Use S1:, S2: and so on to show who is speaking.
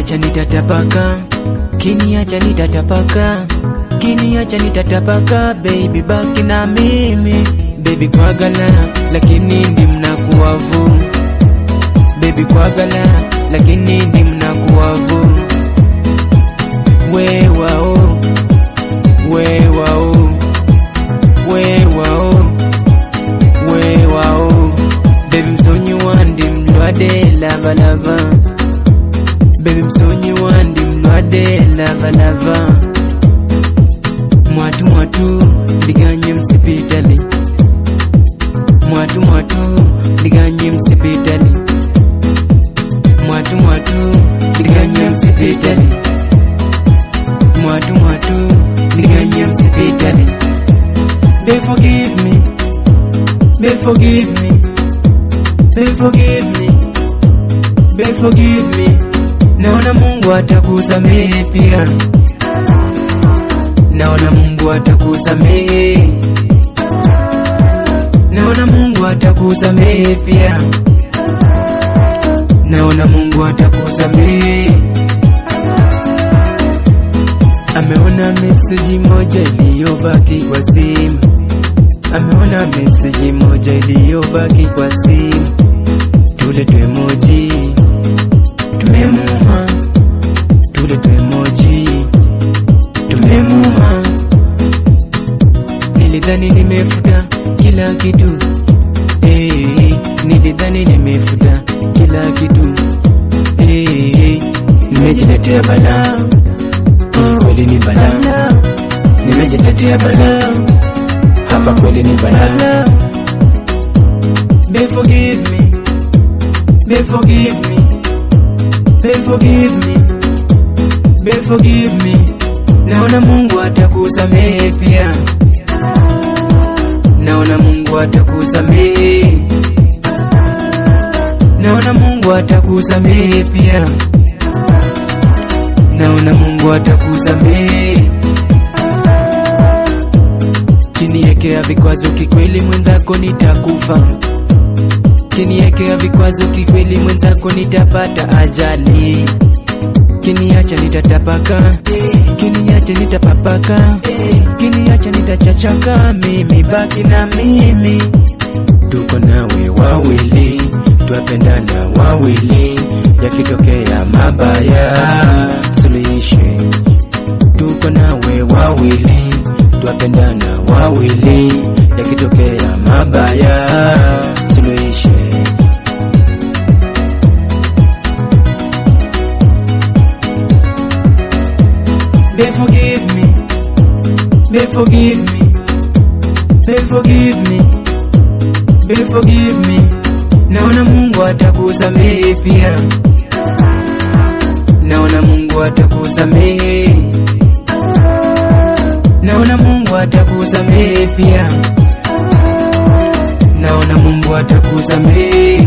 S1: Kiniacha nitatapaka, kiniacha nitatapaka, kiniacha nitatapaka, baby baki na mimi, baby kwagala, lakini ndi mnakuwavu, baby kwagala, lakini ndi mnakuwavu, we wao, we wao, we wao, we wao, baby msonyi wandi mlwade lavalava Baby msonyi wandi mlwade lava lava Mwatu mwatu liganye msipitali Mwatu mwatu liganye msipitali Mwatu mwatu liganye msipitali Mwatu mwatu liganye msipitali Babe forgive me Babe forgive me Babe forgive me Babe forgive me Naona Mungu atakusamehe pia, naona Mungu atakusamehe, naona Mungu atakusamehe pia, naona Mungu atakusamehe. Ameona meseji moja iliyobaki kwa simu, ameona meseji moja iliyobaki kwa simu, tule tu emoji tumemuma tule tu emoji tumemuma. Nilidhani nimefuta kila kitu hey, nilidhani nimefuta kila kitu hey, nimejiletea balaa Hii kweli ni balaa, nimejiletea balaa hapa kweli ni balaa. Babe forgive me, babe forgive me Babe forgive me, babe forgive me. Naona Mungu atakusamehe pia, naona Mungu atakusamehe, naona Mungu atakusamehe pia, naona Mungu atakusamehe. Kiniekea vikwazo kikweli, mwenzako nitakufa Kiniekea vikwazo kikweli, mwenzako nitapata ajali. Kiniacha nitatapaka, kiniacha nitapapaka, kiniacha nitachachaka, mimi baki na mimi. Tuko nawe wawili, twapendana wawili, yakitokea mabaya suluhishe. Tuko nawe wawili, twapendana wawili, yakitokea mabaya suluhishe. Babe forgive me, babe forgive me, babe forgive me, babe forgive me. Naona Mungu atakusamehe pia, naona Mungu atakusamehe, naona Mungu atakusamehe pia, naona Mungu atakusamehe.